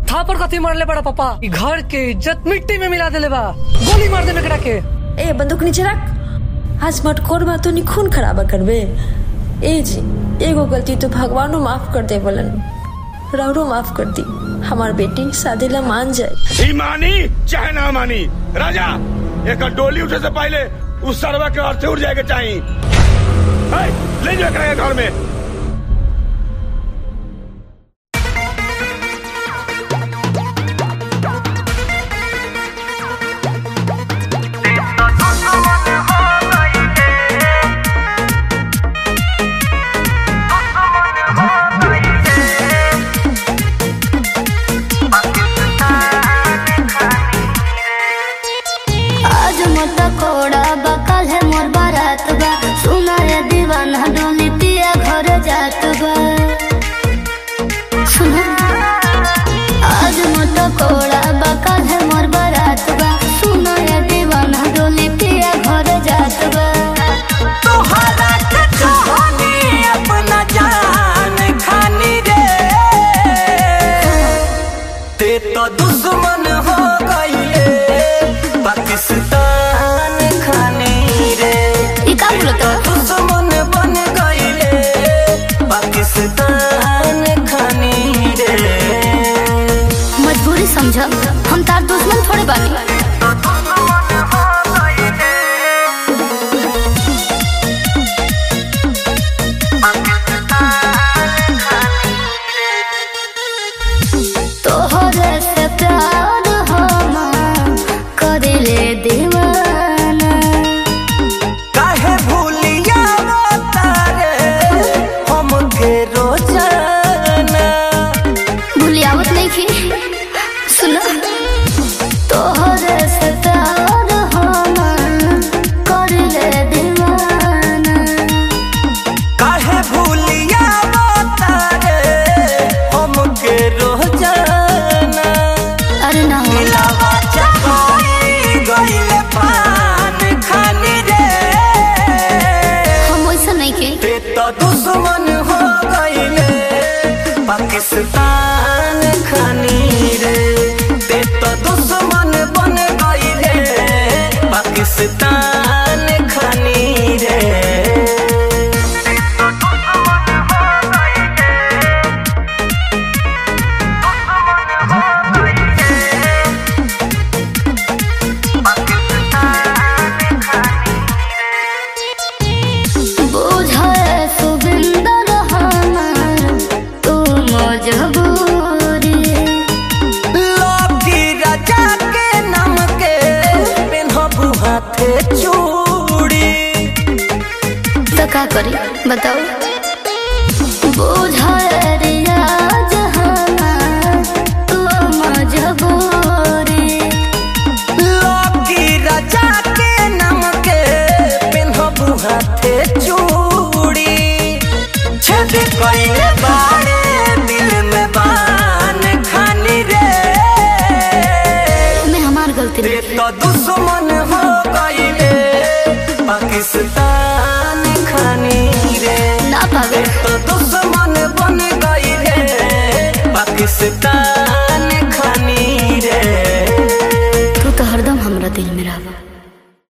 थापर कथी मारले बड़ा पापा ई घर के इज्जत मिट्टी में मिला देले बा गोली मार दे मेकड़ा के ए बंदूक नीचे रख आज मटकोर बा तो नी खून खराबा करबे ए जी एगो गलती तो भगवानो माफ कर दे बोलन रौरो माफ कर दी हमार बेटी शादी ला मान जाए ई मानी चाहे ना मानी राजा एक डोली उठे से पहले उस सरवा के अर्थे उठ जाएगा चाहिए है, ले जाओ एकरा के घर में आज मत कोड़ा बा कल है मोर बारात बा सुना ये दीवाना डोली पिया घर जात बा सुना आज मत कोड़ा बा कल है मोर बारात बा सुना ये दीवाना डोली पिया घर जात बा तोहरा के चाहनी अपना जान खानी रे ते तो दुश्मन हो गईले पाकिस्तान खानी रे ई का बोलत बा? दुश्मन बन गईले पाकिस्तान खानी रे मजबूरी समझ हम तार दुश्मन थोड़े बानी तोहरे से प्यार हम करिले दीवाना काहे भूलिया तारे हमके रोजाना भूलियावत नहीं की सुनो तोहरे से प्यार हम करिले दीवाना काहे भूलिया तारे हमके रोजाना अरे ना हो दिलावा चकोई गइले पान खानी रे हम वैसा नहीं की ते तो दुश्मन हो गइले पाकिस्तान खानी रे ते तो दुश्मन बन गइले पाकिस्तान खानी रे बुझे सुबिंदर हमार तू मजबूरी लौकी राजा के नाम के पेन्हबू हाथे चूड़ी तो का करी बताओ बुझे रियाज हमार तू मजबूरी लौकी राजा के नाम के पेन्हबू हाथे चूड़ी छेद कइले बाड़े दिल में बान खानी रे में हमार गलती ते नहीं तो दुश्मन हो गइले पाकिस्तान खानी रे ना पावे तो दुश्मन बन गई रे पाकिस्तान खानी रे